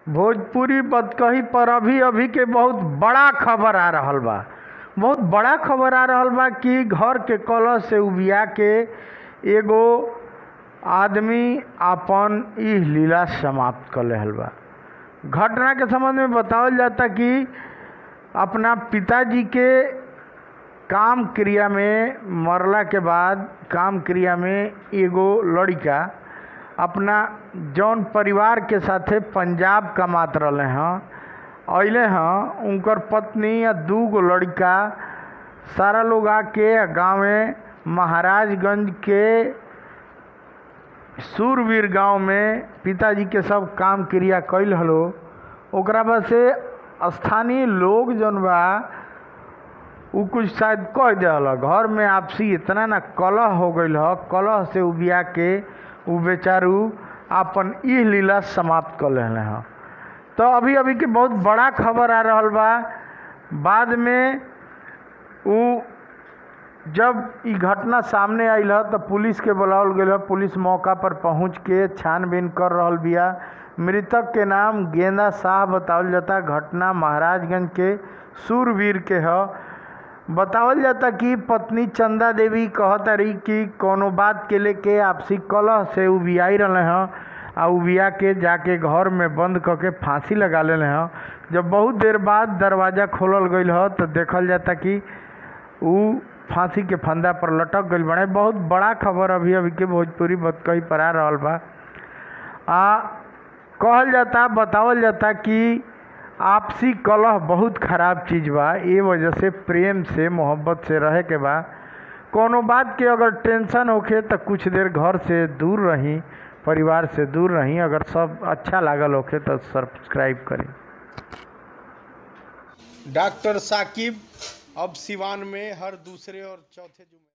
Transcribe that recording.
भोजपुरी बतकही पर अभी अभी के बहुत बड़ा खबर आ रहल बा बहुत बड़ा खबर आ रहल बा कि घर के कलह से उबिया के एगो आदमी आपन इ लीला समाप्त कर लेहल बा घटना के संबंध में बतावल जाता कि अपना पिताजी के काम क्रिया में मरला के बाद काम क्रिया में एगो लड़िका अपना जौन परिवार के साथे पंजाब कमात रहले हँ अइले हँ उनकर पत्नी आ दू गो लड़िका सारा लोग आके गाँवे महाराजगंज के सूरवीर गांव में पिताजी के सब काम क्रिया कैल हलो ओकरा बाद से स्थानीय लोग जौन बा उ कुछ शायद कह दिहल घर में आपसी इतना ना कलह हो गईल ह कलह से उबिया के उ बेचारू आपन इ लीला समाप्त कर लेले ह तो अभी अभी के बहुत बड़ा खबर आ रहल बा बाद में उ जब इ घटना सामने आइल ह त पुलिस के बुलावल गईल ह पुलिस मौका पर पहुंच के छानबीन कर रहल बिया मृतक के नाम गेंदा शाह बतावल जाता घटना महाराजगंज के सूरवीर के ह बतावल जाता कि पत्नी चंदा देवी कहतारी कि कोनो बात के लेके आपसी कलह से उबियाई रहले हँ आ उबिया के जाके घर में बंद क के फांसी लगा लेले हँ जब बहुत देर बाद दरवाज़ा खोलल गईल ह तो देखल जाता कि उ फांसी के फंदा पर लटक गईल बड़े बहुत बड़ा खबर अभी अभी के भोजपुरी बतकही पर आ रहल बा आ कहल जाता बतावल जाता कि आपसी कलह बहुत खराब चीज़ बा ए वजह से प्रेम से मोहब्बत से रहे के बा कोनो बात के अगर टेंशन होखे तो कुछ देर घर से दूर रही परिवार से दूर रही अगर सब अच्छा लागल होखे तो सब्सक्राइब करी डॉक्टर साकिब अब सिवान में हर दूसरे और चौथे जुम्मे